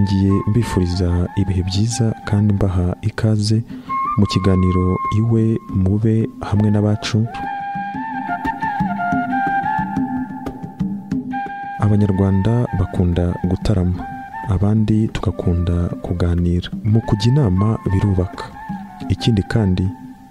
ngiye mbifuriza ibihe byiza kandi mbaha ikaze mu kiganiro iwe mube hamwe n'abacu abanyarwanda bakunda gutarama abandi tugakunda kuganira mu kujya inama birubaka ikindi kandi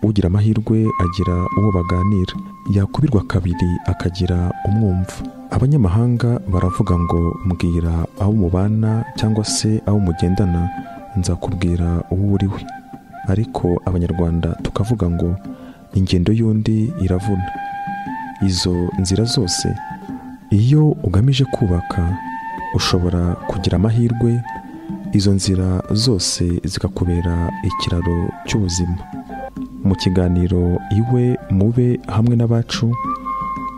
ugira amahirwe agira uwo baganira yakubirwa kabiri akagira umwumva abanyamahanga baravuga ngo mbwira abo mubana cyangwa se abo mugendana nzakubwira uwo uri we ariko abanyarwanda tukavuga ngo ingendo y'undi iravuna izo nzira zose iyo ugamije kubaka ushobora kugira amahirwe izo nzira zose zikakubera ikiraro cy'ubuzima mu kiganiro iwe mube hamwe n'abacu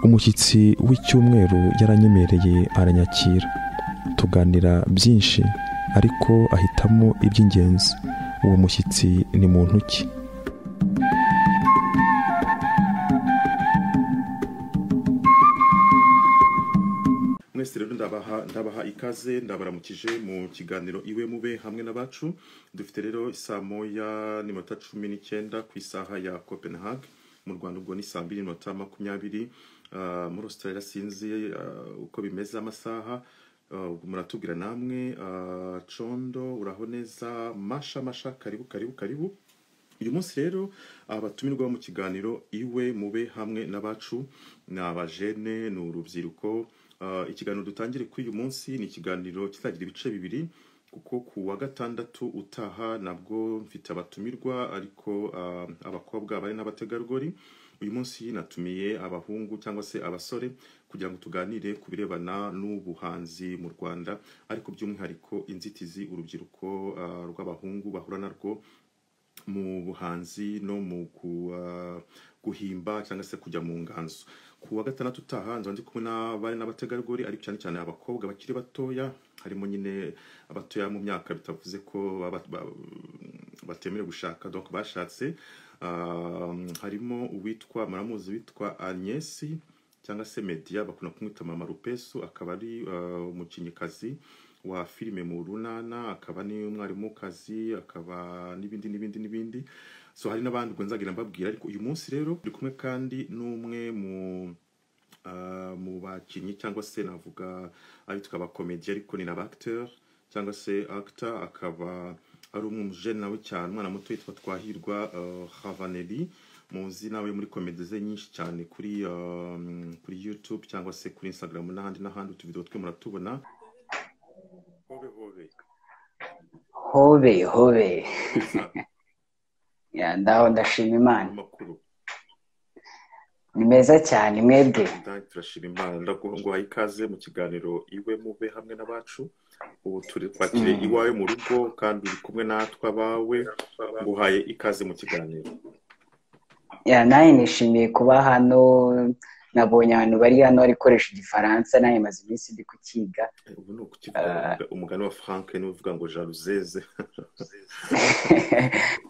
umushyitsi w'icyumweru yaranyemereye aranyakira tuganira byinshi ariko ahitamo iby'ingenzi uwo mushyitsi ni muntu ki mwese rero ndabaha ndabaha ikaze ndabaramukije mu kiganiro iwe mube hamwe n'abacu dufite rero saa moya n'iminota cumi n'icyenda ku isaha ya copenhague mu rwanda ubwo ni saa mbiri n'iminota makumyabiri Ah, muri australia sinzi ah, uko bimeze amasaha Ah, muratubwira namwe Ah, condo uraho neza masha masha karibu karibu karibu uyu munsi rero abatumirwa mu kiganiro iwe mube hamwe n'abacu ni abajene ni urubyiruko Ah, ikiganiro dutangire kuri uyu munsi ni ikiganiro kizagira ibice bibiri kuko ku wa gatandatu utaha nabwo mfite abatumirwa ariko ah, abakobwa bari n'abategarugori uyu munsi natumiye abahungu cyangwa se abasore kugira ngo tuganire ku birebana n'ubuhanzi mu rwanda ariko by'umwihariko inzitizi urubyiruko ah, rw'abahungu bahura narwo mu buhanzi no mu ku- ah, guhimba cyangwa se kujya mu nganzo ku wa gatandatu utaha nzaba ndi kumwe n'abari n'abategarugori ariko cyane cyane abakobwa bakiri batoya harimo nyine abatoya mu myaka bitavuze ko baba- ba- batemerewe gushaka donc bashatse Ah, harimo uwitwa muramuzi witwa Agnes cyangwa se media bakunda kumwita mama rupesu akaba ari ah, umukinnyikazi wa filime mu runana akaba ni umwarimukazi akaba n'ibindi n'ibindi n'ibindi so hari n'abandi ubwo nzagira mbabwira ariko uyu munsi rero turi kumwe kandi n'umwe mu ah, mu bakinnyi cyangwa se navuga abitwa abakomedi ariko ni n'abacteur cyangwa se actor akaba ari umujene nawe cyane umwana muto witwa twahirwa ah, havaneri muzi nawe muri komedi ze nyinshi cyane kuri ah, kuri youtube cyangwa se kuri instagram n'ahandi n'ahandi utuvidewo twe muratubona hobe hobe hobe hobe Gusa, Ya, ndaho ndashima imana amakuru ni meza cyane mwebwe Ndani turashima imana ndaguha ikaze mu kiganiro iwe mube hamwe n'abacu ubu turi kwakire Mm. iwawe mu rugo kandi uri kumwe natwe abawe nguhaye ikaze mu kiganiro Ya, nanjye nishimiye kuba hano nabonye abantu bari hano barikoresha igifaransa nanjye maze iminsi ndi kukiga Eh, ubu ni ukukivuga umuga- umugani wa frank niwe uvuga ngo jaruzeze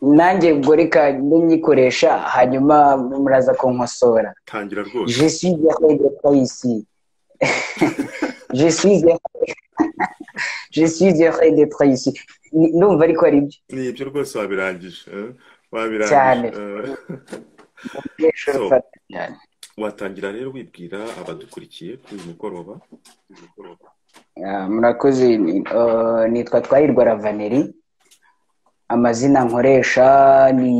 nanjye ubwo reka mbe nyikoresha hanyuma muraza kunkosora tangira rwose je suis heureux d'être ici je suis heureux je suis heureux d'être ici Ni- ndumva ariko ari byo ni ibyo rwose wabirangije eh? Cyane. wabirangije eh? Umunyeshuri So. ufata cyane watangira rero wibwira abadukurikiye kuri uyu mugoroba Ah, murakoze ni- eh, nitwa twahirwa ravaneri amazina nkoresha ni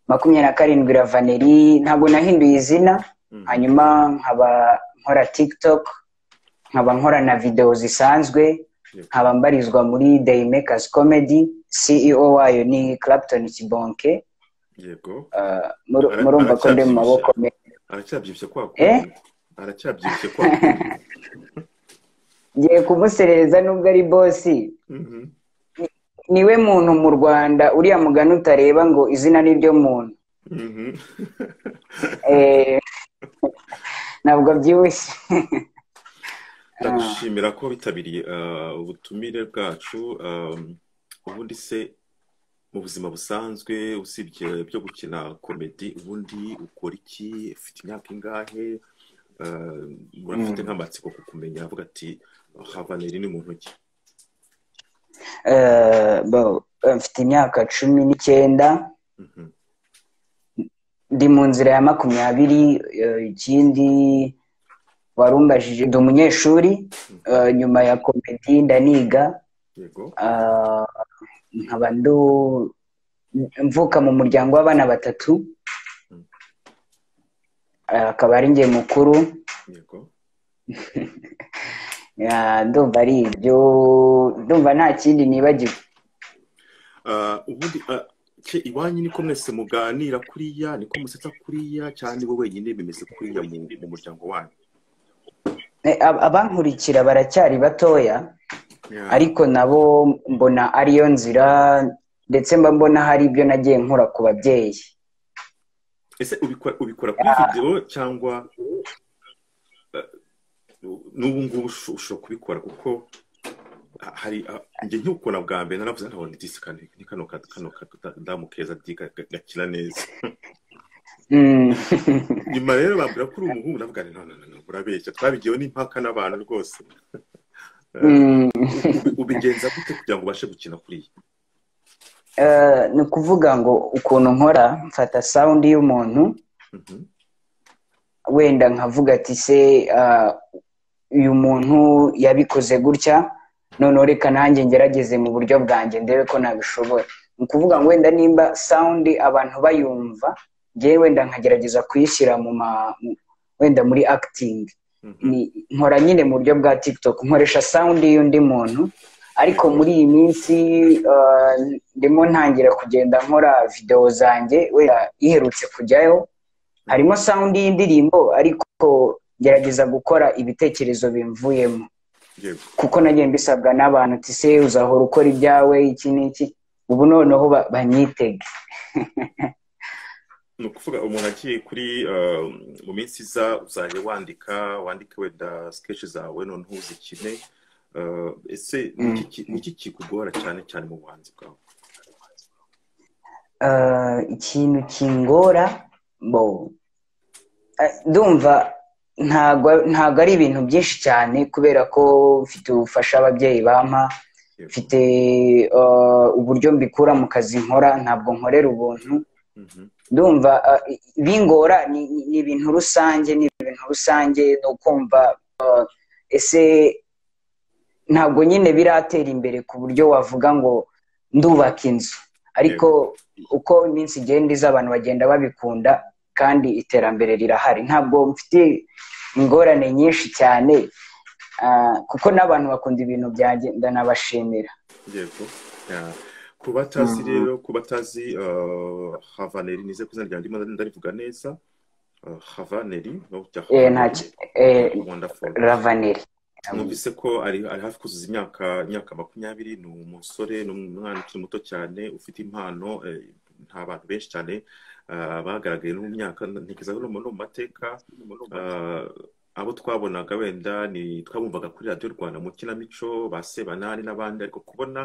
makumyabiri na karindwi ravaneri ntabwo nahinduye izina Mhm. hanyuma nkaba nkora tiktok nkaba nkora na videwo zisanzwe nkaba mbarizwa muri dayimekazi comedy ceo wayo ni clapton kibonke yego Ah, mur- murumva ko ndi mu maboko me aracyabyibushye kwa Eh? kundi aracyabyibushye kwa kundi ngiye kumuserereza nubwo ari bosi Mhm. niwe muntu mu rwanda uriya mugani utareba ngo izina ni ryo muntu Mhm. Eh, ntabwo abyibushye ndagushimira ko witabiriye ah, ubutumire bwacu ah, ubundi se mu buzima busanzwe usibye byo gukina komedi ubundi ukora iki ufite imyaka ingahe Ah, urafite Mm. nk'amatsiko kukumenya avuga ati havaneri ni muntu ki mfite imyaka cumi n'icyenda ndi mu nzira ya makumyabiri ikindi warumbajije ndi umunyeshuri nyuma ya komedi ndaniga nkaba mvuka mu muryango w'abana batatu akaba ari njye mukuru ndumva ari ibyo ndumva nta kindi nibagiwe ubundi iwanyu niko mwese muganira kuriya niko musetsa kuriya cyane bo wenyine bimeze kuriya mu muryango wanyu abankurikira baracyari batoya ariko nabo mbona ariyo nzira ndetse mba mbona hari ibyo nagiye nkora ku babyeyi ese ubikora kuri videwo cyangwa n'ubu ngubu ushobora kubikora kuko hari njye nk'ukubona bwa mbere naravuze ntabona disi ni kano kano kadamu keza gakira neza nyuma rero bambwira ko uri umuhungu navuga ngo none none urabeshya twabigiyeho n'impaka n'abantu rwose ubigenza gute kugira ngo ubashe gukina kuriya ni ukuvuga ngo ukuntu nkora mfata sawundi y'umuntu wenda nkavuga ati se uyu muntu yabikoze gutya noneho reka nanjye ngerageze mu buryo bwanjye ndebe ko nabishobora ni ukuvuga ngo wenda nimba sawundi abantu bayumva ngewe wenda nkagerageza kuyishyira mu ma wenda muri akitingi nkora nyine mu buryo bwa tikitoki nkoresha sawundi y'undi muntu ariko muri iyi minsi ndimo ntangira kugenda nkora videwo zanjye wenda iherutse kujyayo harimo sawundi y'indirimbo ariko gerageza gukora ibitekerezo bimvuyemo kuko nagiye mbisabwa n'abantu uti se uzahora ukora ibyawe iki n'iki ubu noneho banyitege ni ukuvuga umuntu agiye kuri mu minsi iza uzajya wandika wandike wenda sikeshi zawe noneho uzikine ese ni iki kikugora cyane cyane mu buhanzi bwawe ikintu kingora ndumva ntabwo ari ibintu byinshi cyane kubera ko mfite ubufasha ababyeyi bampa mfite uburyo mbikura mu kazi nkora ntabwo nkorera ubuntu ndumva bingora ni ibintu rusange ni ibintu rusange ni ukumva ese ntabwo nyine biratera imbere ku buryo wavuga ngo ndubaka inzu ariko uko iminsi igenda iza abantu bagenda babikunda kandi iterambere rirahari ntabwo mfite ingorane nyinshi cyane kuko n'abantu bakunda ibintu byanjye ndanabashimira yego ku batazi rero ku batazi havaneri nize ku izina ryanjye ndarivuga neza havaneri ravaneri numvise ko ari hafi kuzuza imyaka imyaka makumyabiri ni umusore ni umwana ukiri muto cyane ufite impano nta bantu benshi cyane bagaragaye no mu myaka ntekereza ko no mu mateka abo twabonaga wenda ni twabumvaga kuri radiyo rwanda mu kinamico ba sebanani n'abandi ariko kubona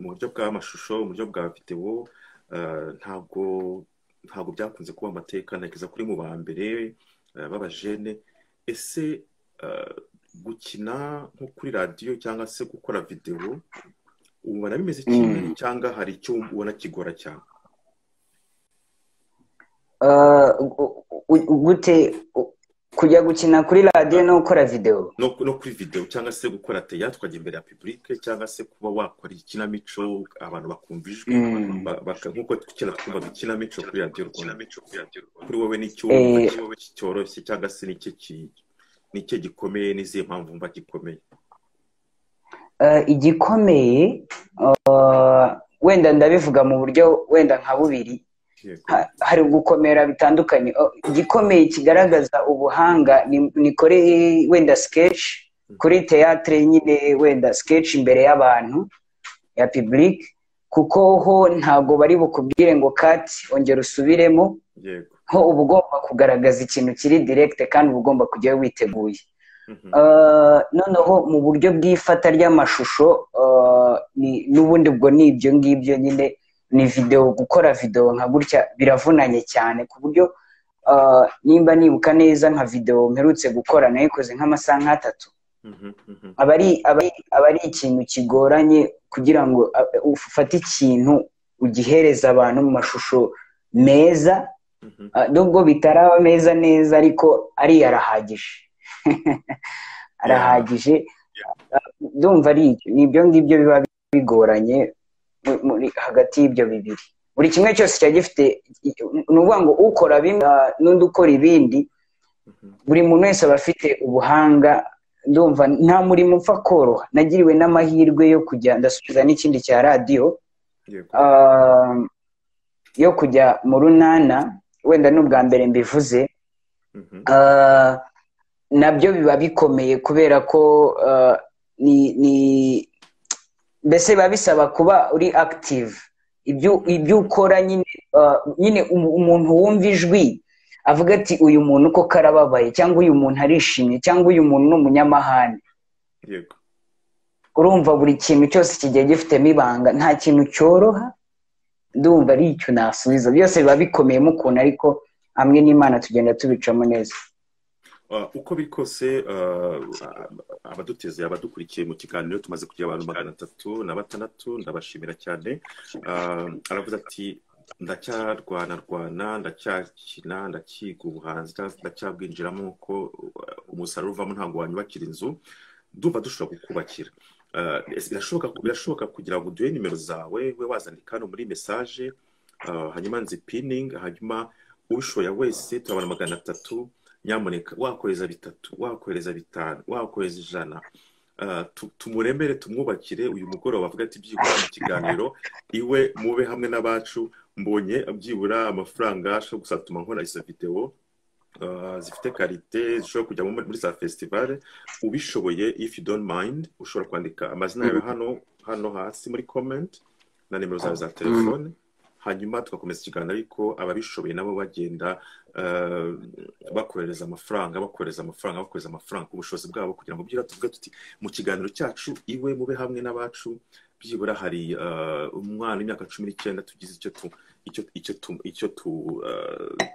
mu buryo bw'amashusho mu buryo bwa videwo ntabwo ntabwo byakunze kuba amateka ntekereza kuri mu ba mbere b'abajene ese gukina nko kuri radiyo cyangwa se gukora videwo ubona bimeze kimwe cyangwa hari icyo ubona kigora cyane gute kujya gukina kuri radiyo no gukora videwo no kuri videwo cyangwa se gukora teya twajya imbere ya pibulike cyangwa se kuba wakora ikinamico abantu bakumva ijwi nk'uko tukina twumvaga ikinamico kuri radiyo rwanda kuri wowe n'icyumba cyoroshye cyangwa se n'icyo nicyo gikomeye n'izihe mpamvu mba gikomeye igikomeye wenda ndabivuga mu buryo wenda nka bubiri hari gukomera bitandukanye igikomeye kigaragaza ubuhanga ni kuri wenda sikeshi kuri teyatire nyine wenda sikeshi imbere y'abantu ya pibulike kuko ho ntabwo bari bukubwire ngo kati ongera usubiremo ho uba ugomba kugaragaza ikintu kiri direkite kandi uba ugomba kujyayo witeguye noneho mu buryo bw'ifata ry'amashusho n'ubundi bwo ni ibyo ngibyo nyine ni videwo gukora videwo nka gutya biravunanye cyane ku buryo nimba nibuka neza nka videwo mperutse gukora nayikoze nk'amasaha nk'atatu aba ari ikintu kigoranye kugira ngo ufate ikintu ugihereza abantu mu mashusho meza nubwo bitaraba meza neza ariko ariyo arahagije arahagije ndumva ari ibyo ngibyo biba bigoranye hagati y'ibyo bibiri buri kimwe cyose kiba gifite ni ukuvuga ngo ukora bimwe n'undi ukora ibindi buri muntu wese aba afite ubuhanga ndumva nta murimo upfa koroha nagiriwe n'amahirwe yo kujya ndasubiza n'ikindi cya radiyo yo kujya mu runana wenda n'ubwa mbere mbivuze nabyo biba bikomeye kubera ko ni mbese biba bisaba kuba uri active ibyo ukora nyine umuntu wumva ijwi avuga ati uyu muntu uko karababaye cyangwa uyu muntu arishimye cyangwa uyu muntu ni umunyamahane urumva buri kintu cyose kigiye gifitemo ibanga nta kintu cyoroha ndumva ari icyo nasubiza byose biba bikomeyemo ukuntu ariko hamwe n'imana tugenda tubicamo neza uko biri kose abaduteze abadukurikiye mu kiganiro tumaze kugira abantu magana atatu na batandatu ndabashimira cyane aravuze ati ndacyarwana rwana ndacyakina ndakiga ubuhanzi ndacyabwinjiramo uko umusaruro uvamo ntabwo wanyubakira inzu ndumva dushobora kukubakira birashoboka kugira ngo uduhe nimero zawe we wazandika hano muri mesaje hanyuma nzipiningi hanyuma ubishoboye wese turabona magana atatu nyamuneka wakohereza bitatu wakohereza bitanu wakohereza ijana tumuremere tumwubakire uyu mugoroba avuga ati byibura mu kiganiro iwe mube hamwe n'abacu mbonye byibura amafaranga ashobora gusatuma nkora izo videwo zifite karite zishobora kujya muri za fesitivale ubishoboye ifu doni mayindi ushobora kwandika amazina yawe hano hano hasi muri komenti na nimero zawe za telefone hanyuma tugakomeza ikiganiro ariko ababishoboye nabo bagenda bakohereza amafaranga bakohereza amafaranga bakohereza amafaranga ku bushobozi bwabo kugira ngo byira tuvuge tuti mu kiganiro cyacu iwe mube hamwe n'abacu byibura hari umwana w'imyaka cumi n'icyenda tugize icyo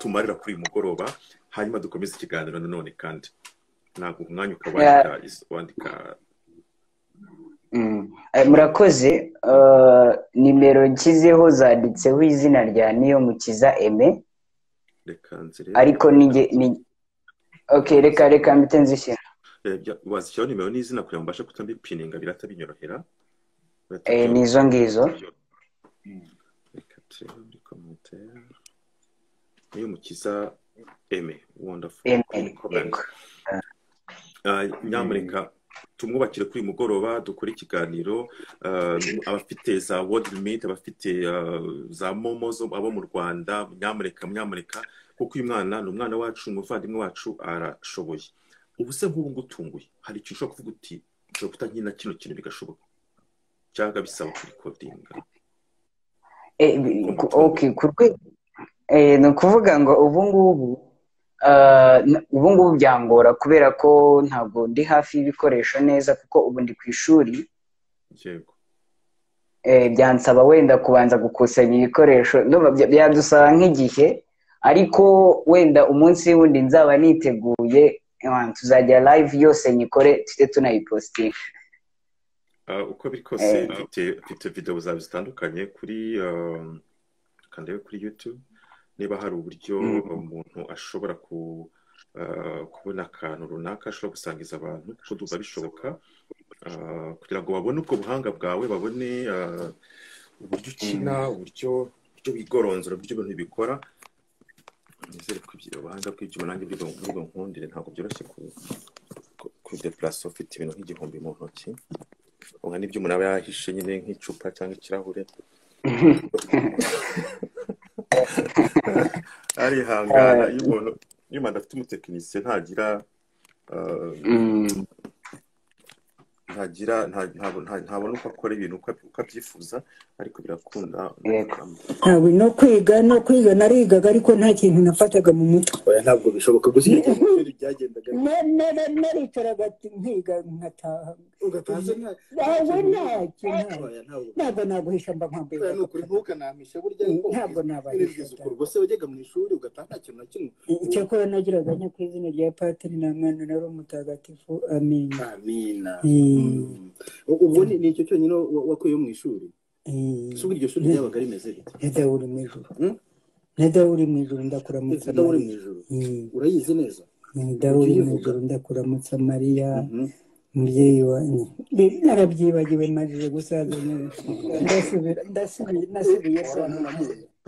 tumarira kuri uyu mugoroba hanyuma dukomeze ikiganiro nanone kandi ntabwo umwanya ukaba wandika murakoze nimero nshyizeho zanditseho izina rya niyomukiza eme ariko reka reka mbite nzishyira wazishyiraho nimero n'izina kugira ngo mbashe kutabipininga birata binyorohera ni izo ngizo niyomukiza eme wondafu nyamuneka tumwubakire kuri uyu mugoroba dukore ikiganiro abafite za wodi limiti abafite za momo abo mu rwanda mwamureka mwamureka kuko uyu mwana ni umwana wacu umuvandimwe wacu arashoboye ubu se nk'ubu ngutunguye hari ikintu ushobora kuvuga uti ushobora kutankina kino kintu bigashoboka cyangwa bisaba kurikodinga ni ukuvuga ngo ubu ngubu ubu ngubu byangora kubera ko ntabwo ndi hafi y'ibikoresho neza kuko ubu ndi ku ishuri byansaba wenda kubanza gukusanya ibikoresho byadusaba nk'igihe ariko wenda umunsi wundi nzaba niteguye tuzajya live yose nyikore tujye tunayipositinga uko biri kose mfite videwo zawe zitandukanye kuri kandabe kuri yutube niba hari uburyo umuntu ashobora kubona akantu runaka ashobora gusangiza abantu kuko duba bishoboka kugira ngo babone ubwo buhanga bwawe babone uburyo ukina uburyo bigoronzora uburyo ibintu bikora nizere ko ubuhanga bw'ibyuma nanjye bw'ubwo nkundire ntabwo byoroshye kudeparasa ufite ibintu nk'igihumbi mu ntoki ubona n'ibyuma nawe yahishe nyine nk'icupa cyangwa ikirahure arihangana iyo umuntu iyo umuntu afite umutekinisiye ntagira ntagira ntabona uko akora ibintu uko abyifuza ariko birakunda ntabwo no kwiga no kwiga narigaga ariko nta kintu nafataga mu mutwe ntabwo bishoboka gusa ibyo byagendaga naricaraga nkiga nkataha ugatuza nta nawe ntacyo ntabwo kibaya ntabwo ntabwo naguhisha mba nkwambura ni ukuri ntukanampishe burya Ntabwo nabahisha. nababwiriza ukuri ubwo se wajyaga mu ishuri ugataha nta kintu na kimwe icyakora nagiraga nya ku izina rya patiri nta mwana nari umutagatifu amen amina Mm. Mm. U- ubwo ni ni icyo cyonyine wa- wakuye mu ishuri Eh, se ubwo iryo shuri ryabaga rimeze rite na dawe uri mu ijuru Hmm? na dawe uri mu ijuru ndakuramutsa Dawe uri mu Mariya. ijuru Mm. urayizi neza Eh, dawe uri mu Ukiyivuga. ijuru ndakuramutsa mariya Mhm. mubyeyi wanjye Bi- narabyibagiwe majije gusaza neza. ndasubira ndasubiye nasubiye sana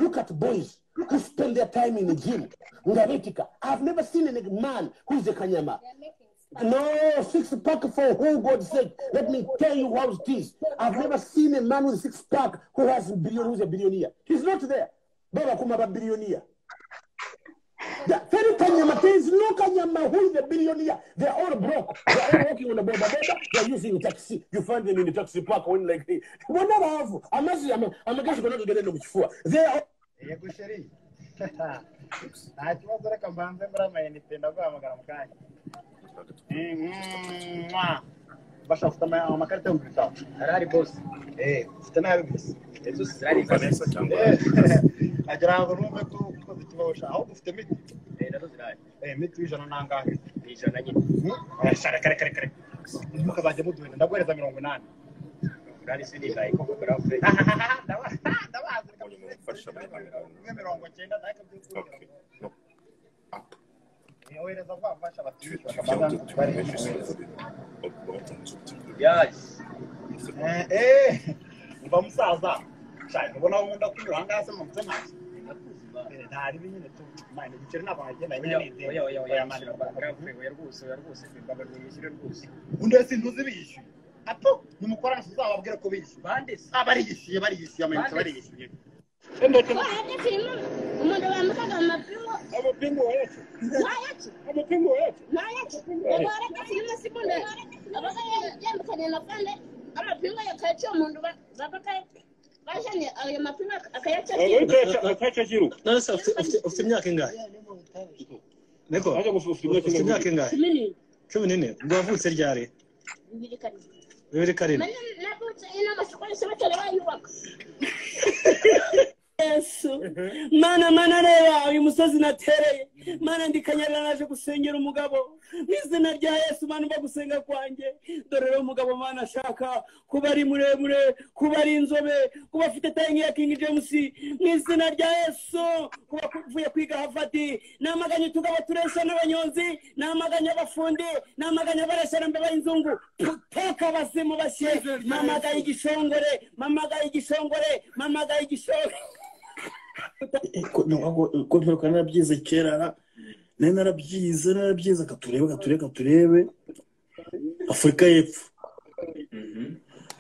Look at boys who spend their time in the gym. Ngaretika. I've never seen a nigga man who's a Kanyama. No, six pack for who God's sake. Let me tell you how it is. I've never seen a man with six pack who has a billion who's a billionaire. He's not there. Baba Kumaba billionaire. The very Kanyama there is no Kanyama who is a billionaire. They're all broke. They're all working on the border. border. They're using taxi. You find them in the taxi park when like hey, whatever I have. I'm not I'm a guy going to get They are yego sheri nta kibazo reka mbanze muri amayinite ndaguhamagara mu kanya Eh, mwah. bashaka ufite ama- amakarita yo mu bitabo arahari bose Eh, ufite nabi bisi ejo zirahari Vanessa cyangwa- agira ngo numve ko ukoze ikibazo ahubwo ufite miti Eh, nazo zirahari Eh, miti w'ijana n'angahe ni ijana nyine arashaka kare kare kare ntukabajye muduhenda ndaguhereza mirongo inani urari sinigaye koko kurafure ndabazi mumufasha muri kamera. umwe mirongo icyenda ntacyo by'ukuri Okay. No. Up. yohereza vuba afasha Tu- tu abatuye viens de trouver juste au bord de ton truc. C'est bon. mva musaza shaka ubona aho nkunda kunyura aha ngaha se mu mutwe ntabyo ntari nyine tu mwana igiceri ntabwo nkagenda nyine ninde oya mwana undi wese ntuzi bishyuye hato nimukorana uzababwire ko bishyuye bande bariyishyuye bariyishyuye amayinite bariyishyuye Ko hajya filime umuntu bambukaga mu mapingu amapingu wayacu wayacu amapingu wayacu wayacu ubwo hajya filime sekunde abasore yambukanye amafaranga amapingu akayaca umuntu bapaka bajanye ayo mapingu akayaca kayacu kiruka none se ufite- ufite- ufite imyaka ingahe niko ufite imyaka ingahe kimini cumi n'ine ubwo wavutse ryari bibiri kane bibiri karindwi mani navutse ino amasoko yose batari bayubaka yesu mana mana reba uyu musozi natereye mana ndikanyarira naje gusengera umugabo mu izina rya yesu mana umva gusenga kwanjye dore rero umugabo mana ashaka kuba ari muremure kuba ari inzobe kuba afite tayi nk'iya kingi jemusi mu izina rya yesu kuba uvuye kwiga havadi namaganye utugabo turesha n'abanyonzi namaganye abafundi namaganye abaresha mbeba y'inzungu tuteka abazimu bashye mamagaye igishongore mamagaye igishongore mamagaye igishongore ko mperuka narabyize kera nari narabyize narabyize katurebe katurebe katurebe afurika y'epfo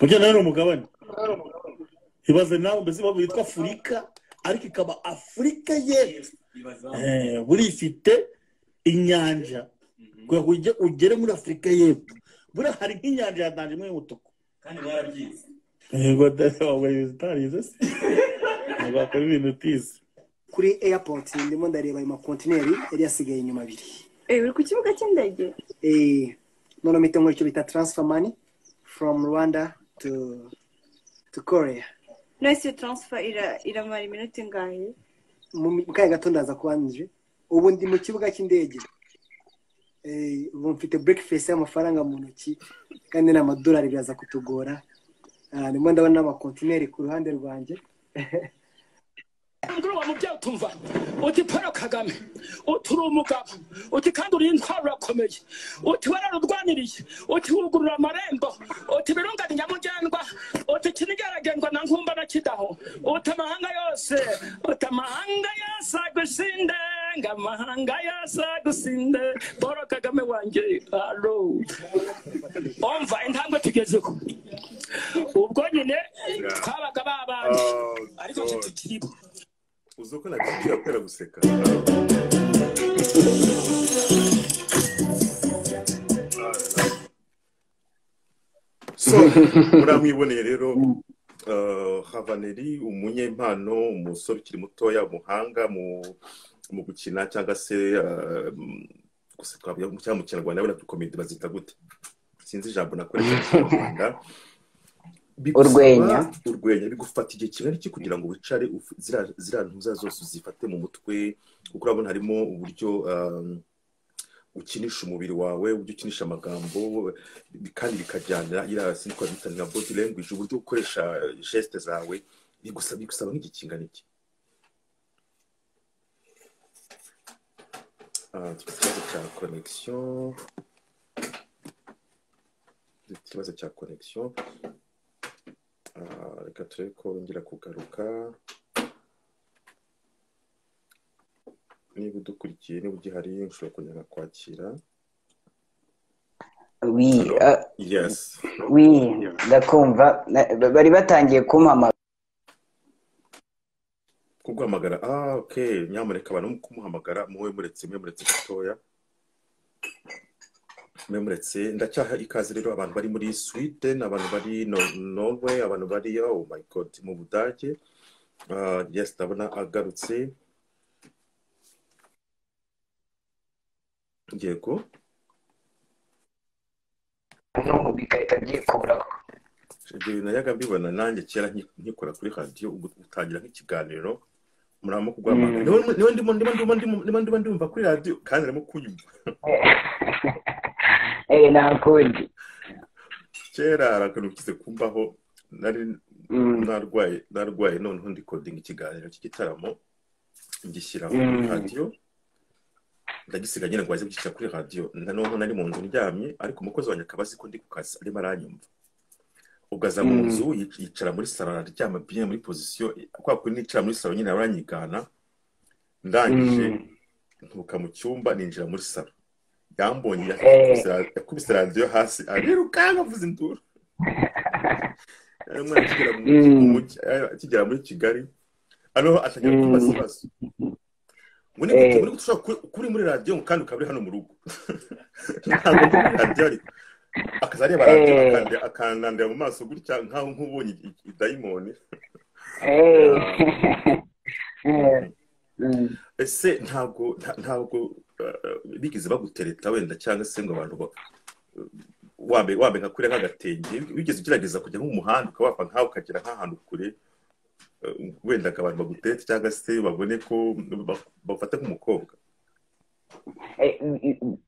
burya nawe ni umugabane ibaze nawe mbese bavuga yitwa afurika ariko ikaba afurika y'epfo Eh, buriya ifite inyanja kugira ngo ujye- ugere muri afurika y'epfo buriya hari nk'inyanja ya tanzaniya y'umutuku kandi barabyize yego dore waburiye utarize se ntibakora ibintu utize kuri airport ndimo ndareba ayo makontineri yari yasigaye inyuma abiri biri ku kibuga cy'indege Eh, noneho mpita nkora icyo bita transfer money from rwanda to to korea nahise taransifa iramara iminota ingahe mu mi- mu kanya gato ndaza kuba nje ubu ndi mu kibuga cy'indege Eh, ubu mfite breakfast y'amafaranga mu ntoki kandi n'amadolari biraza kutugora Ah, ndimo ndabona n'amakontineri ku ruhande rwanjye kuri uwo mubyeyi utumva uti paul kagame uti uri umugabo uti kandi uri intwaro urakomeye uti wararurwaniriye uti wugurura amarembo uti birungane nyamugendwa uti kinigeragendwa na nkumba na kidaho uti amahanga yose uti amahanga yose agusinde ngo amahanga yose agusinde paul kagame wanjye alo umva intambwe tugezeho ubwo nyine twabaga babanje Oh, ariko God. tutikiriho uzi uko nagiye kubera guseka so muramwiboneye rero uh, havaneri umunyempano umusore ukiri mutoya umuhanga mu mu gukina cyangwa se uh, gusa twavuga cyangwa mu kinyarwanda wenda komedi bazita gute sinzi ijambo nakoresheje mu rwanda bigusaba- Urwenya. urwenya bigufata igihe kigari ki kugira ngo wicare uf- ziriya- ziriya ntuza zose uzifate mu mutwe kuko urabona harimo uburyo um, ukinisha umubiri wawe uburyo ukinisha amagambo bi- kandi bikajyana iriya sinzi ko bita nka body language uburyo ukoresha geste zawe bigusaba bigusaba nk'igihe kingana iki Ah, dufite ikibazo cya connection dufite ikibazo cya connection Ah, reka turebe ko wongera kugaruka niba udukurikiye niba ugihari ushobora kongera kwakira wi ah, yes wi ndakumva na- bari batangiye kumpamagara kuguhamagara ah ok nyamuneka abantu kumuhamagara muwe muretse mwe muretse gatoya mwe muretse ndacyaha ikaze rero abantu bari muri sweden abantu bari no- norway abantu bari oh my god mu budage Ah, yes ndabona agarutse yego n'ubu bigahita byikuraho ibyo bintu najyaga mbibona nanjye kera nki- nkikora kuri radiyo ugu- utangira nk'ikiganiro muramo kuguhamagara Mm. niba niba ndimo niba ndimo ndimo- niba ndimo ndumva kuri radiyo kandi arimo kunyumva eh nta kundi kera hari akantu kize kumbaho nari narwaye narwaye noneho ndi kodinga ikiganiro cy'igitaramo ngishyira kuri Mm. radiyo ndagisiga nyine ngo baze kugishyira kuri radiyo na noneho nari mu nzu ndyamye ariko umukozi wanjye akaba azi ko ndi ku kazi arimo aranyumva ubwo aza mu Mm. nzu yic- yicara muri saro araryama bien muri pozisiyo kwa kuri nicara muri saro nyine aranyigana ndangije ntuka mu cyumba ninjira muri saro yambonye yakubise ra- yakubise radiyo hasi arirukanka avuze induru yari umwana akigera mu mujyi- mu mujyi- eh, akigera muri kigali hano atangira kwibaza ibibazo ngo ni gute Eh. muri gute ushobora ku- kuba uri muri radiyo ngo kandi ukaba uri hano mu rugo ntabwo ndi muri radiyo ariko akaza areba radiyo Eh. akandi- akandandira mu maso gutya nk'aho nk'ubonye i- i- idayimoni ese ntabwo nta- ntabwo eh, bigeze bagutereta wenda cyangwa se ngo abantu ba- wambaye wambaye nka kure nk'agatenge wigeze ugerageza kujya nko mu muhanda ukaba wapfa nk'aho ukagera nk'ahantu kure eh, wenda ngo abantu bagutete cyangwa se babone ko ba- bafata nk'umukobwa Eh,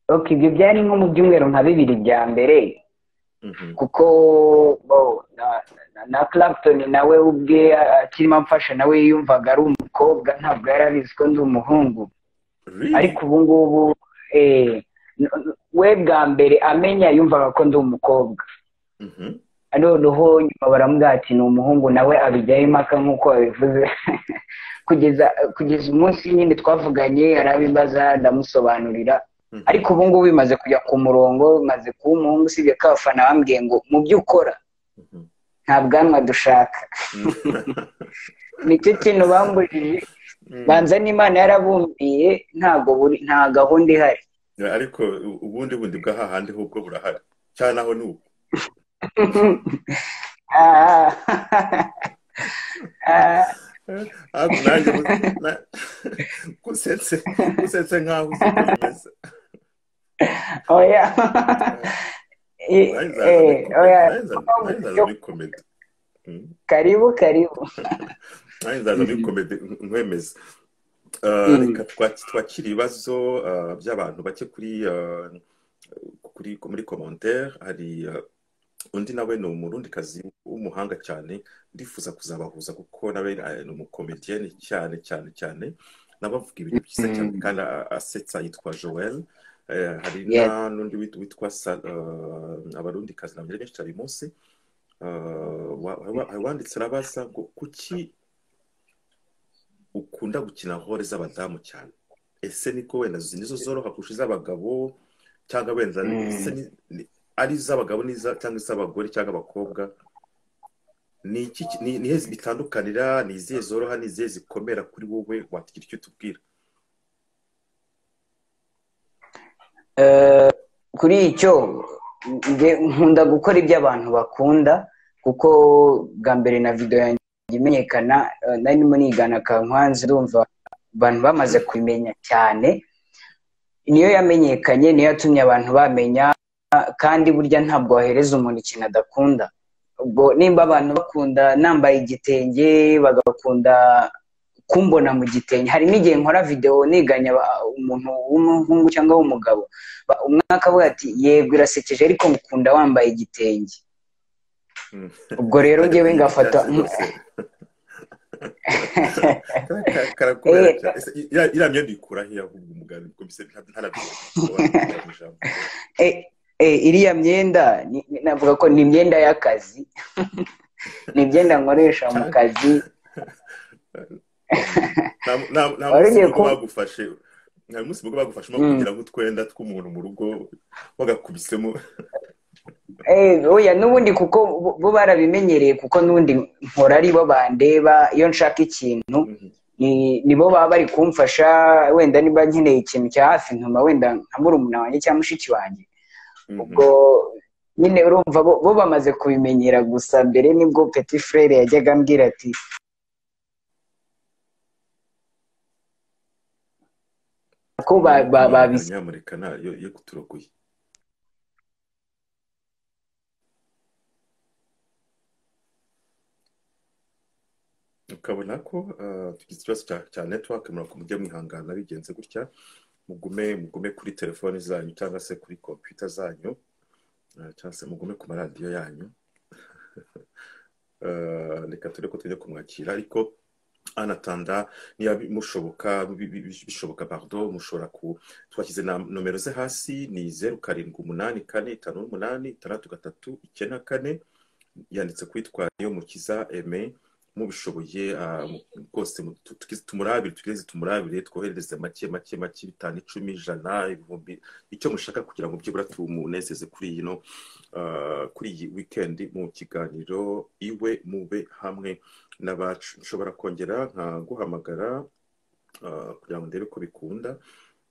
ok ibyo byari nko mu byumweru nka bibiri bya mbere kuko bo, na- na- na clapton nawe ubwe akirimo amfasha nawe yumvaga ari umukobwa ntabwo yari abizi ko ndi umuhungu ariko ubu ngubu eh, n- n- we bwa mbere amenya yumvaga ko ndi umukobwa noneho nyuma baramubwira ati ni umuhungu nawe abijyaho impaka nk'uko wabivuze kugeza kugeza umunsi nyine twavuganye yarabibaza ndamusobanurira ariko ubu ngubu bimaze kujya ku murongo bimaze kuba umuhungu usibye ko abafana bambwiye ngo mu byo ukora nta bwanwa dushaka nicyo kintu bambujije banza n'imana yarabumbiye ntago buri- nta gahunda ihari ariko u- ubundi bundi bw'ahahandi ho ubwo burahari cyane aho ni uko Ah, ah, ariko nanjye mu- na- gusetse gusetse nk'aho uzi uko bimeze oya Eh, nanjye nzaza muri eh, komedi oya nanjye nzaza nanjye nzaza muri komedi karibu karibu nanjye nzaza muri komedi nkwemeza Mhm. reka twak- twakire ibibazo ah, by'abantu bake kuri ah, kuri muri komantere hari ah, undi nawe ni umurundikazi w'umuhanga cyane ndifuza kuzabahuza kuko nawe ah, ni umukomediyeni cyane cyane cyane n'abavuga ibintu byiza Mm. cyane kandi a- asetsa yitwa joel Eh, hari Yes. na n'undi wit- witwa Sa- ah, abarundikazi nabyo ari benshi cyane uyu munsi Ah, wa- wa- hari uwanditse arabaza ngo kuki ukunda gukina hore z'abadamu cyane ese niko wenda izi nizo zoroha kurusha iz'abagabo cyangwa wenda Mm. ese ni- ni- ari iz'abagabo n'iza- cyangwa iz'abagore cyangwa abakobwa ni iki ki- ni ni izihe bitandukanira ni izihe zoroha ni izihe zikomera kuri wowe watugira icyo utubwira Eh, kuri icyo nge nkunda gukora ibyo abantu bakunda kuko bwa mbere na video yanjye imenyekana eh, nari ndimo nigana kankwanzi urumva abantu bamaze kubimenya cyane niyo yamenyekanye niyo yatumye abantu bamenya kandi burya ntabwo wahereza umuntu ikintu adakunda ubwo nimba abantu bakunda nambaye igitenge bagakunda kumbona mu gitenge hari n'igihe nkora videwo niganya aba- umuntu w'umuhungu cyangwa w'umugabo Ba- umwe akavuga ati yego irasekeje ariko ngukunda wambaye igitenge ubwo rero ngewe ngafata karakomera Eh. cyane Ese iriya iriya myenda uyikura he ahubwo umugani kuko mbese nta- ntarabyibuka Eh, eh, iriya myenda ni- ni- navuga ko ni imyenda y'akazi ni imyenda nkoresha mu kazi Nta- nta- nta Wari munsi ugiye mugo ku- bagufashe nta munsi mugo bagufashe mo Mm. kugira nk'utwenda tw'umuntu mu rugo wagakubisemo Eh, oya n'ubundi kuko bo- bo barabimenyereye kuko n'ubundi nkora ari bo bandeba iyo nshaka ikintu ni nibo baba bari kumfasha wenda niba nkeneye ikintu cya hafi ntuma wenda nka murumuna wanjye cyangwa mushiki wanjye ubwo nyine urumva bo bo bamaze kubimenyera gusa mbere nibwo petit frere yajyaga ambwira ati ko ba- ba- babis nyamuneka nta yo yo kuturogoye ukabona ko ah, tugize ikibazo cya cya network murako mujye mwihangana bigenze gutya mugume mugume kuri telefoni zanyu cyangwa se kuri kompiyuta zanyu ah, cyangwa se mugume ku maradiyo yanyu Ah, reka ture ko tujya kumwakira ariko anatanda niba mushoboka bi- bi- bi- bishoboka bardo mushobora ku twashyize na nomero ze hasi ni zeru karindwi umunani kane itanu n'umunani itandatu gatatu icyenda kane yanditse kwitwa niyo mukiza eme mubishoboye ah, mu- rwose mu- tu- tugize tumurabire tugeze tumurabire twoherereze make make make bitanu icumi ijana ibihumbi icyo mushaka kugira ngo byibura tumunezeze kuri iyi no ah, kuri iyi wikendi mu kiganiro iwe mube hamwe n'abacu nshobora kongera nkaguhamagara ah, kugira ngo ndebe ko bikunda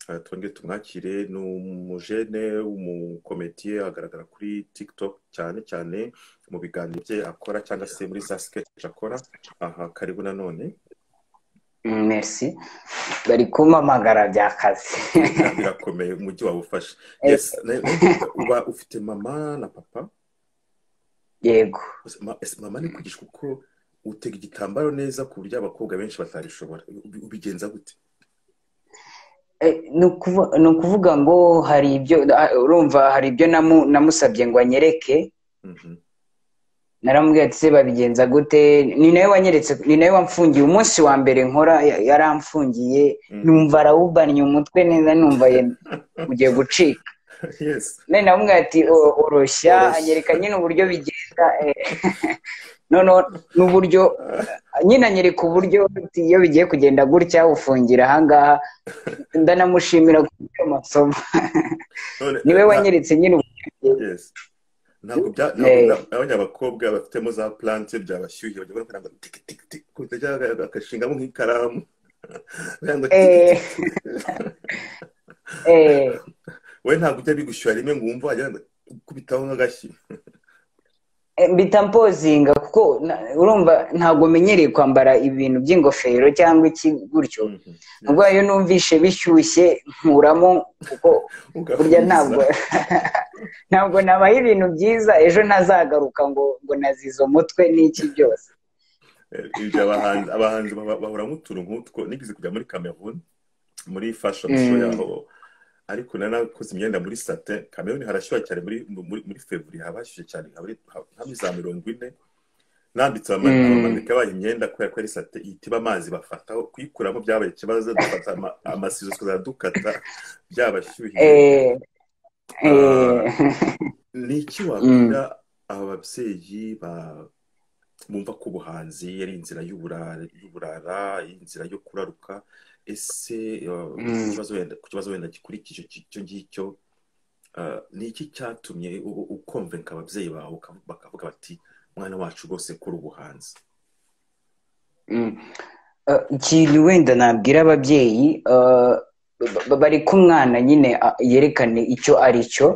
Ah, twongere tumwakire ni umujene w'umukometiye agaragara kuri tiktok cyane cyane mu biganiro bye akora cyangwa se muri za sketch akora aha karibu nanone Mm, merci bari kumpamagara by'akazi birakomeye umujyi wawufashe Eh. yes na- na- uba ufite mama na papa yego Ma- ese mama ni kwigishwa uko utega igitambaro neza ku buryo abakobwa benshi batabishobora Ubi- ubigenza gute Eh, ni ukuvu- ni ukuvuga ngo hari ibyo ah, urumva hari ibyo namu- namusabye ngo anyereke naramubwiye ati se babigenza gute ni nawe wanyeretse ni nawe wamfungiye umunsi wa mbere nkora ya- yaramfungiye numva arawubannye umutwe neza numva ye- ugiye gucika yes none namubwiye ati "O- oroshya anyereka nyine uburyo bigenda eh, noneho n'uburyo nyine anyereka uburyo ati, iyo bigiye kugenda gutya ufungira ahangaha ndanamushimira kuri ayo masomo none niwe nta- wanyeretse nyine uburyo yes ntabwo bya ntabwo Eh. nta- abanyabakobwa bafitemo za plante byabashyuhira bajya bakora ngo tik tik tik kuko byaba agashingamo nk'ikaramu bajya ngo tik tik Eh, tik eh, we ntabwo ujya bigushyuha rimwe ngo wumve wajya ngo ukubitaho nk'agashyi eh, mbita mpozinga kuko na- urumva ntabwo menyereye kwambara ibintu by'ingofero cyangwa iki gutyo ubwo iyo numvishe bishyushye nkuramo kuko burya ntabwo ugafungiza ntabwo nabaye ibintu byiza ejo ntazagaruka ngo ngo nazize umutwe n'iki byose ibyo abahanzi abahanzi baba- bahura nk'utuntu nk'utwo nigeze kujya muri cameroon muri fashion show Mm. yaho ariko nari nakoze imyenda muri sate cameroon harashyuha cyane muri muri muri fevrier haba hashyushye cyane habari- ha- nka muri za mirongo ine nambitse abama- Mm. abamanika bayo imyenda kubera ko ari sate itiba amazi bafataho kuyikuramo byabaye ikibazo dufata ama- amasizo tukazajya dukata byabashyuhiye Eh, eh, Ah, ni iki mm, wabwira aba babyeyi ba- bumva ko ubuhanzi ari inzira y'uburara y'uburara inzira yo kuraruka ese ah, ku mm. kibazo wenda ku kibazo wenda gikurikije icyo ngicyo ah, ni iki cyatumye u- u- ukonvenka ababyeyi bawe ukavu- bakavuga bati mwana wacu rwose kora ubuhanzi Mm. Eh, ikintu wenda nabwira ababyeyi eh, ba- ba- bari kumwana nyine ah, yerekane icyo ari cyo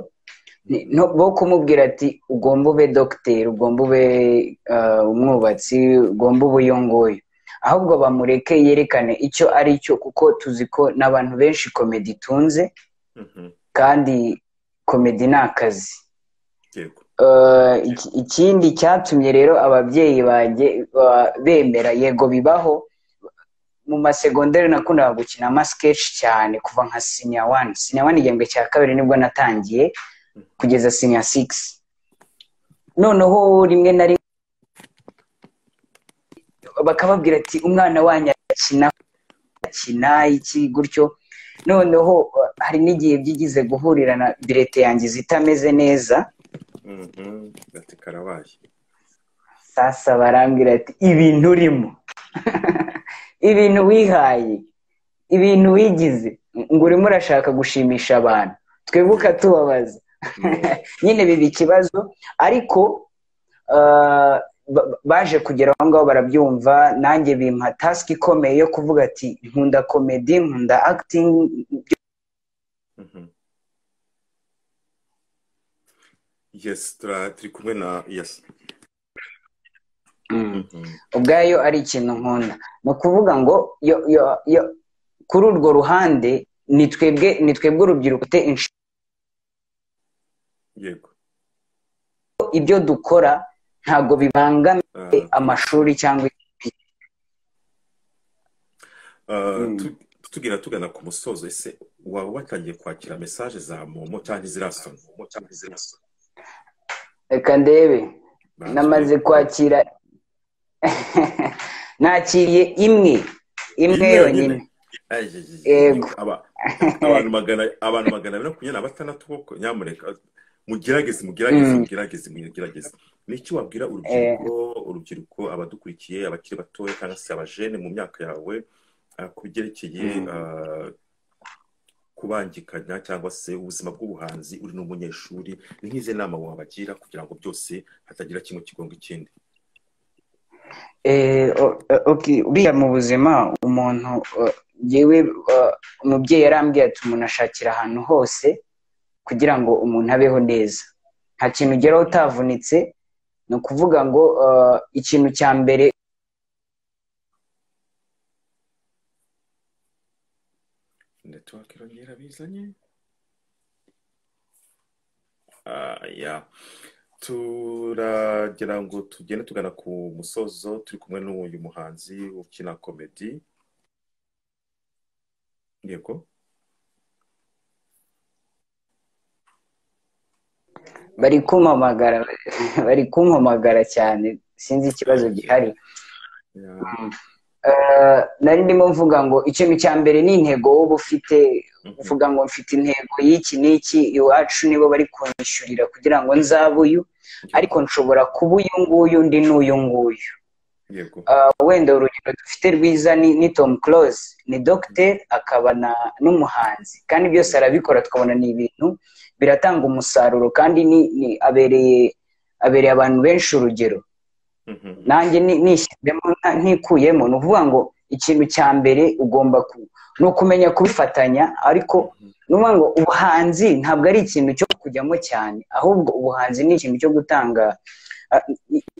Ni- no- bo kumubwira ati ugomba ube dogiteri ugomba ube eh, umwubatsi ugomba ube uyu nguyu ahubwo bamureke yerekane icyo ari cyo kuko tuzi ko n'abantu benshi komedi itunze Mhm. kandi komedi ni akazi Eh, iki- ikindi cyatumye rero ababyeyi banjye ba- bemera yego bibaho mu masegonderi nakundaga gukina amasiketch cyane kuva nka sinya wani sinya wani igihembwe cya kabiri nibwo natangiye kugeza sinya sigisi noneho rimwe na rimwe bakababwira ati umwana wanyu arakina akina iki gutyo noneho eh, hari n'igihe byigize guhurira na birete yanjye zitameze neza ati karabaye sasa barambwira ati ibintu urimo ibintu wihaye ibintu wigize ngo urimo urashaka gushimisha abantu twebwe ukatubabaza nyine biba ikibazo ariko ah, ba- ba- baje kugera aho ngaho barabyumva nanjye bimpa tasiki ikomeye yo kuvuga ati nkunda komedi nkunda akitingi yes tura- turi kumwe na yes ubwayo ari ikintu nkunda ni ukuvuga ngo yo, yo, yo, kuri urwo ruhande ni twebwe ni twebwe urubyiruko dufite inshingano yego ibyo dukora ntabwo bibangamiye amashuri cyangwa Ah, tu- tugira tugana ku musozo ese waba watangiye kwakira mesaje za momo cyangwa izirasoni reka ndebe namaze kwakira nakiriye imwe imwe yonyine Yego. Aba- abantu magana abantu magana abiri na makumyabiri na batandatu koko nyamuneka mugerageze mugerageze Mm. mugerageze mugerageze niki wabwira urubyiruko urubyiruko abadukurikiye abakiri batoya cyangwa se abajene mu myaka yawe ah, ku byerekeye ah, kubangikanya cyangwa se ubuzima bw'ubuhanzi uri n'umunyeshuri ni nk'izi nama wabagira kugira ngo byose hatagira kimwe kigonga ikindi Eh, o- o- okay, buriya mu buzima umuntu eh, yewe eh, umubyeyi yarambwiye ati umuntu ashakira ahantu hose kugira ngo umuntu abeho neza nta kintu ugeraho utavunitse ni ukuvuga ngo eh, ikintu cya mbere network irongera bizanye Ah, ya turagira ngo tugende tugana ku musozo turi kumwe n'uyu muhanzi ukina komedi yego bari kumpamagara bari kumpamagara cyane sinzi ikibazo gihari Eh, nari ndimo mvuga ngo ikintu cya mbere ni intego wowe ufite uvuga ngo mfite intego y'iki n'iki iwacu nibo bari kunyishyurira kugira ngo nzabe uyu ariko nshobora kuba uyu nguyu ndi n'uyu nguyu yego Ah, wenda urugero dufite rwiza ni, ni tom close ni dogiteri akaba na- n'umuhanzi kandi byose arabikora tukabona ni ibintu biratanga umusaruro kandi ni, ni abereye abereye abantu benshi urugero nanjye ni- nishyizemo nta- ntikuyemo ni ukuvuga ngo ikintu cya mbere ugomba ku ni ukumenya kubifatanya ariko ni ukuvuga ngo ubuhanzi ntabwo ari ikintu cyo kujyamo cyane ahubwo ubuhanzi ni ikintu cyo gutanga ah,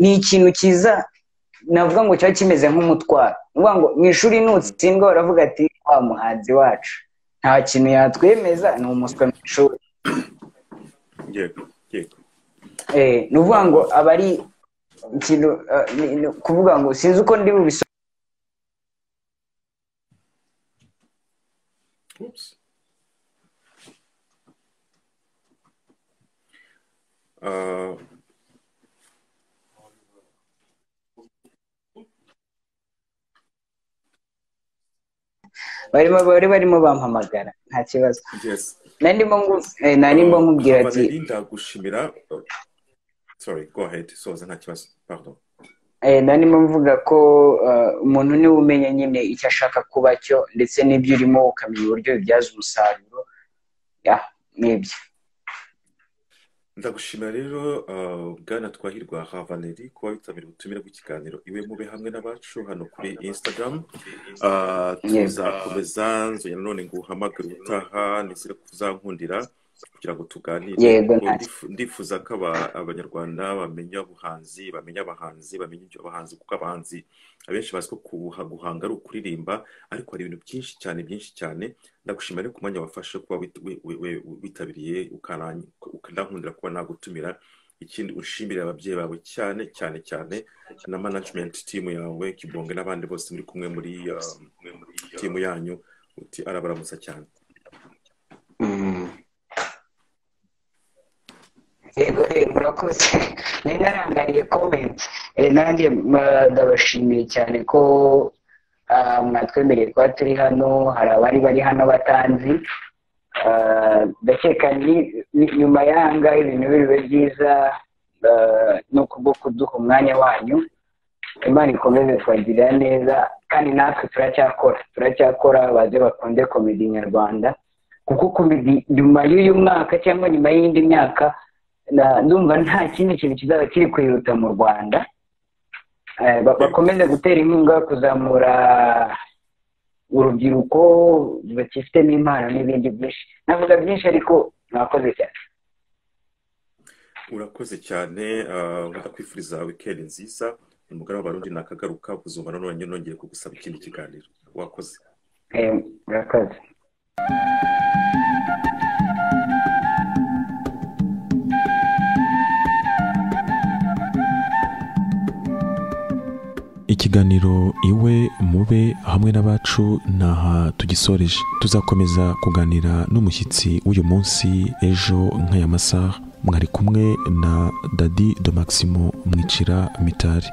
ni ikintu cyiza navuga ngo kiba kimeze nk'umutwaro ni ukuvuga ngo mu ishuri nutsindwa baravuga ati wa muhanzi wacu nta kintu yatwemeza ni umuswa mu ishuri yego yego Eh, ni ukuvuga ngo aba ari ikintu ah, ni- ni ukuvuga ngo sinzi uko ndi bubisobanure Oops. Ah, barimo bari barimo bampamagara nta kibazo yes nari ndimo ngu- eh, nari ndimo nkubwira ati Habaneri ndagushimira oh, sorry go ahead soza nta kibazo pardon eh, nari ndimo mvuga ko eh, umuntu niwe umenya nyine icyo ashaka kuba cyo ndetse n'ibyo urimo ukamenya uburyo bibyaza umusaruro ya n'ibyo ndagushimira rero ah, bwana twahirwa havaneri kuba witabiriye ubutumire bw'ikiganiro iwe mube hamwe n'abacu hano kuri instagram Ah, tuzakomeza nzongera nanone ngo uhamagare ubutaha ndetse no kuzankundira kugira ngo tuganire Yego, kuko nta- ndifu- ndifuza ko aba- abanyarwanda bamenya ubuhanzi bamenya abahanzi bamenya ibyo abahanzi kuko abahanzi abenshi bazi ko kubuha- guhanga ari ukuririmba ariko hari ibintu byinshi cyane byinshi cyane ndagushimira rero ku mwanya wafashe kuba wit- we- we- we- witabiriye ukanankundira kuba nagutumira ikindi ushimire ababyeyi bawe cyane cyane cyane na management team yawe kibonge n'abandi bose muri kumwe muri uh, team yanyu uti arabaramutsa cyane yego eh, murakoze nari narangariye comment Eh, nanjye ma- ndabashimiye cyane ko ah, mwatwemereye kuba turi hano hari abari bari hano batanzi Ah, ndakeka ni- ni- nyuma yanga ibintu biriwe byiza ah, no kubwo kuduha umwanya wanyu imana ikomeze twagirira neza kandi natwe turacyakora turacyakora baze bakunde komedi nyarwanda kuko komedi nyuma y'uyu mwaka cyangwa nyuma y'indi myaka na- ndumva nta kindi kintu kizaba kiri kwihuta mu rwanda Eh, ba- bakomeze gutera inkunga kuzamura urubyiruko bakifitemo impano n'ibindi byinshi navuga byinshi ariko mwakoze cyane urakoze cyane ah, ndakwifuriza weekend nziza umugara w'abarundi nakagaruka kuzumva nanone nongeye kugusaba ikindi kiganiro wakoze Eh, murakoze ikiganiro iwe mube hamwe n'abacu ntaha tugisoreje tuzakomeza kuganira n'umushyitsi w'uyu munsi ejo nk'aya masaha mwari kumwe na dadi do maximo mwicira mitari